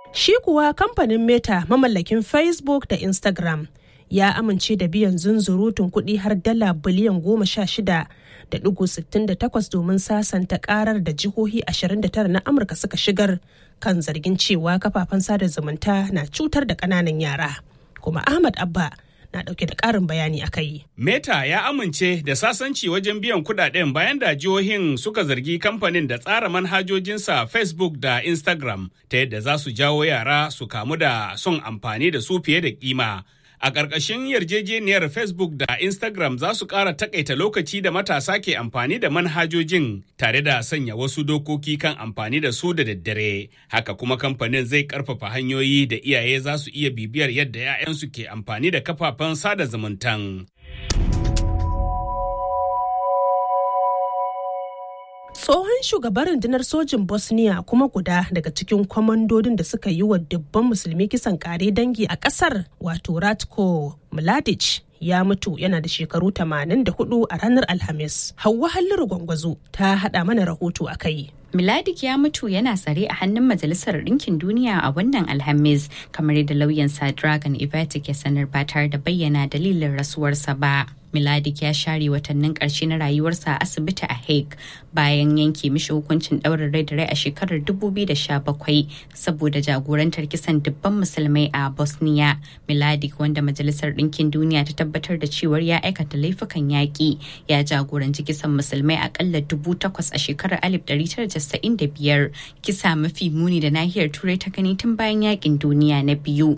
Shi kuwa kamfanin Meta mamallakin Facebook da Instagram ya amince da biyan zunzurutun kuɗi har dala biliyan goma sha shida da ɗigo sittin da takwas domin sasanta karar da jihohi 29 na Amurka suka shigar kan zargin cewa kafafen sada zumunta na cutar da ƙananan yara. Kuma Ahmad Abba na ɗauke da ƙarin bayani a kai. Meta ya amince da sasanci wajen biyan kuɗaɗen bayan da jihohin suka zargi kamfanin da tsara manhajojinsa Facebook da Instagram ta yadda za su jawo yara su kamu da son amfani da su fiye da kima. A ƙarƙashin yarjejeniyar Facebook da Instagram za su ƙara takaita lokaci da matasa ke amfani da manhajojin tare da sanya wasu dokoki kan amfani da su da daddare. Haka kuma kamfanin zai ƙarfafa hanyoyi da iyaye za su iya bibiyar yadda 'ya'yansu ke amfani da kafafen sada zumuntan. tsohon shugaban rundunar sojin bosnia kuma guda daga cikin kwamandodin da suka yi wa dubban musulmi kisan kare dangi a kasar wato ratko mladic ya mutu yana da shekaru 84 a ranar alhamis hauwa halliru gwangwazo ta hada mana rahoto a kai Miladik ya mutu yana tsare a hannun Majalisar Ɗinkin Duniya a wannan Alhamis, kamar yadda lauyansa Dragon Ivatic ya sanar ba tare da bayyana dalilin rasuwarsa ba. Miladik ya share watannin ƙarshe na rayuwarsa a asibiti a Hague bayan yanke mishi hukuncin ɗaurin rai da rai a shekarar 2017 saboda jagorantar kisan dubban musulmai a Bosnia. Miladik wanda Majalisar Ɗinkin Duniya ta tabbatar da cewar ya aikata laifukan yaƙi ya jagoranci kisan musulmai akalla dubu takwas a shekarar 1995 kisa mafi muni da nahiyar turai ta gani tun bayan yaƙin duniya na biyu.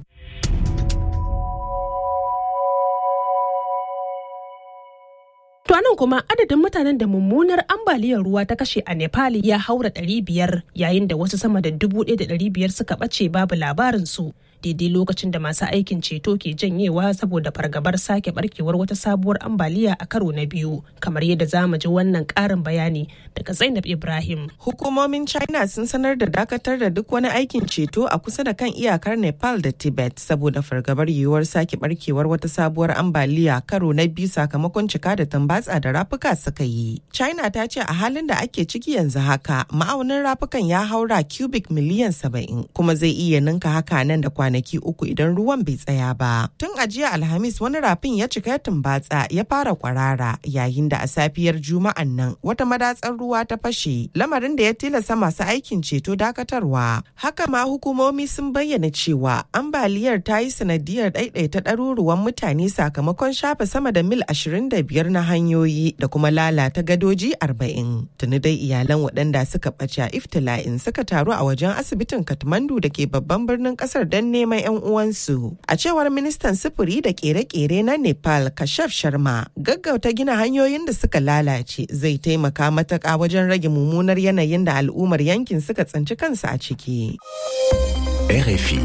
To nan kuma adadin mutanen da mummunar ambaliyar ruwa ta kashe a Nepal ya haura 500 yayin da wasu sama da 1,500 suka ɓace babu labarin su. daidai lokacin da masu aikin ceto ke janyewa saboda fargabar sake barkewar wata sabuwar ambaliya a karo na biyu kamar yadda za mu ji wannan karin bayani daga zainab ibrahim hukumomin china sun sanar da dakatar da duk wani aikin ceto a kusa da kan iyakar nepal da tibet saboda fargabar yiwuwar sake barkewar wata sabuwar ambaliya karo na biyu sakamakon cika da tambatsa da rafuka suka yi china ta ce a halin da ake ciki yanzu haka ma'aunin rafukan ya haura cubic miliyan saba'in kuma zai iya ninka haka nan da kwanaki kwanaki uku idan ruwan bai tsaya ba. Tun a jiya Alhamis wani rafin ya cika tumbatsa ya fara kwarara yayin da a safiyar Juma'an nan wata madatsar ruwa ta fashe lamarin da ya tilasta masu aikin ceto dakatarwa. Haka ma hukumomi sun bayyana cewa ambaliyar ta yi sanadiyar ɗaiɗaita ɗaruruwan mutane sakamakon shafe sama da mil 25 na hanyoyi da kuma lalata gadoji 40. Tuni dai iyalan waɗanda suka ɓace a iftila'in suka taru a wajen asibitin Katmandu da ke babban birnin ƙasar don neman 'yan uwansu. A cewar ministan sufuri da kere-kere na Nepal Kashaf Sharma, gaggauta gina hanyoyin da suka lalace zai taimaka matuƙa wajen rage mummunar yanayin da al'ummar yankin suka tsinci kansu a ciki. RFI.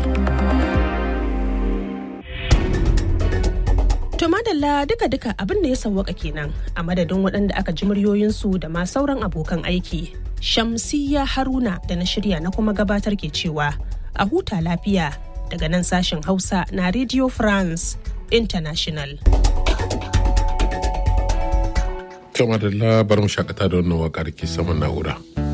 To madalla duka-duka abin da ya sawwaka kenan a madadin waɗanda aka ji muryoyinsu da ma sauran abokan aiki. Shamsiyya Haruna da na shirya na kuma gabatar ke cewa a huta lafiya daga nan sashen Hausa na Radio France International. Kama da labarin shakata da wannan waƙar ke saman na'ura.